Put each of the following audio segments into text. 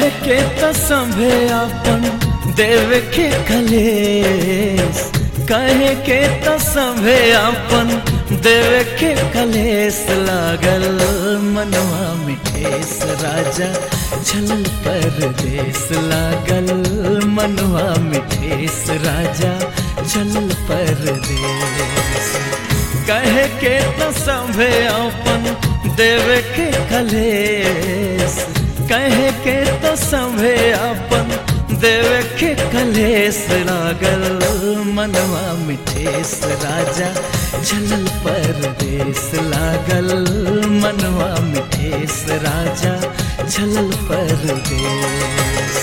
कहे के तो संभे अपन देवे के कलेस कहे के तो संभे अपन देवे के कलेस लागल मनवा में ठेस राजा चलल परदेस लागल मनवा में ठेस राजा चलल परदेस कहे के तो संभे अपन देवे के कलेस कहे के तो संभे अपन देवे के कलेस लागल मनवा मिठेस राजा चलल परदेस लागल मनवा मिठेस राजा चलल परदेस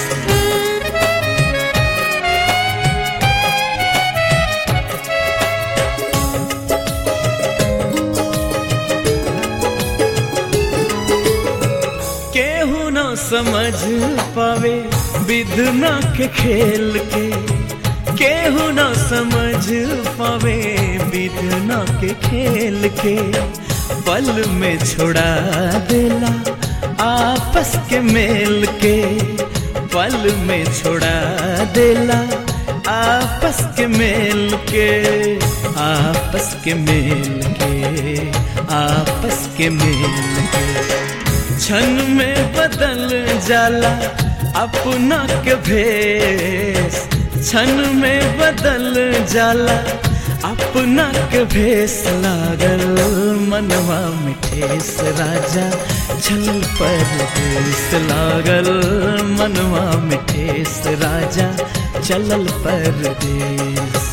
केहू न समझ पावे विधना के खेल के केहू न समझ पावे विधना के खेल के पल में छोड़ा देला आपस के मेल के पल में छोड़ा देला आपस के मेल के आपस के मेल के आपस के मेल के क्षण में बदल जाला अपना के भेस क्षण में बदल जाला अपना के भेस लागल मनवा में ठेस राजा छल पर देश लागल मनवा में ठेस राजा चलल परदेश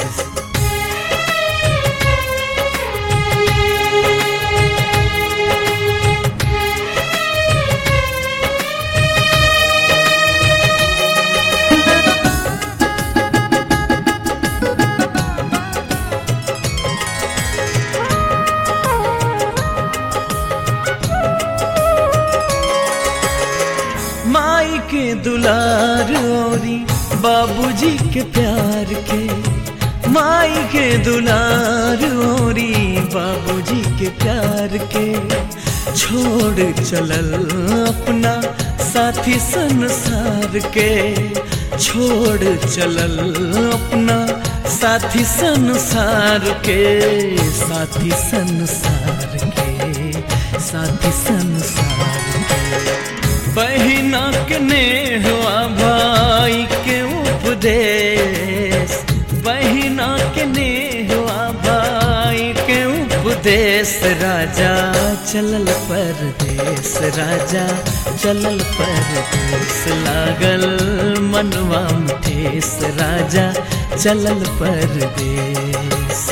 माई के दुलार औरी बाबूजी के प्यार के माई के दुलार औरी बाबूजी के प्यार के छोड़ चलल अपना साथी संसार के छोड़ चलल अपना साथी संसार के साथी संसार के साथी संसार के बहिना के नेहवा भाई के उपदेश बहिना के नेहवा भाई के उपदेश राजा चलल परदेश राजा चलल परदेश लागल मनवा ठेस राजा चलल परदेश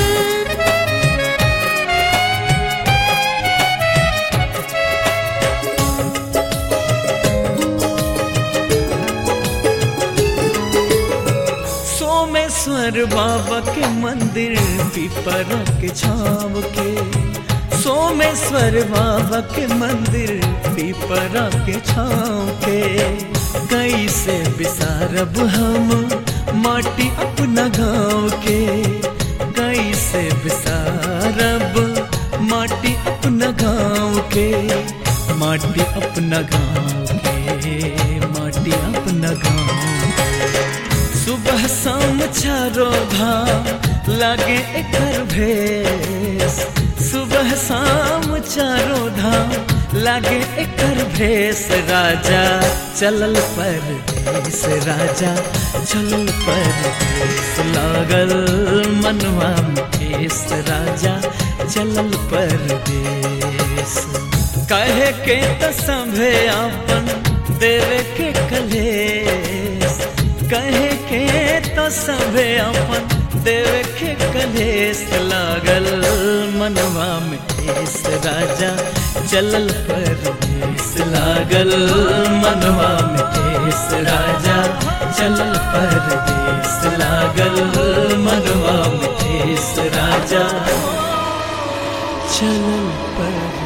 सोमेश्वर बाबा के मंदिर पिपरा के छाव के सोमेश्वर बाबा के मंदिर पिपरा के छाव के कैसे बिसारब हम माटी अपना गाँव के कैसे बिसारब माटी अपना गाँव के माटी अपना गाँव के माटी अपना गाँव सुबह शाम चारो धाम लागे एकर भेस सुबह शाम चारो धाम लागे एकर भेस राजा चलल परदेस राजा चलल परदेस लागल मनवा ठेस राजा चलल परदेस कहे के त संभे अपन देवे के कलेस कहे के तो सबे अपन देवे के कलेस लागल मनवा में ठेस राजा चलल परदेस लागल मनवा में ठेस राजा चलल परदेस लागल मनवा में ठेस राजा चलल परदेस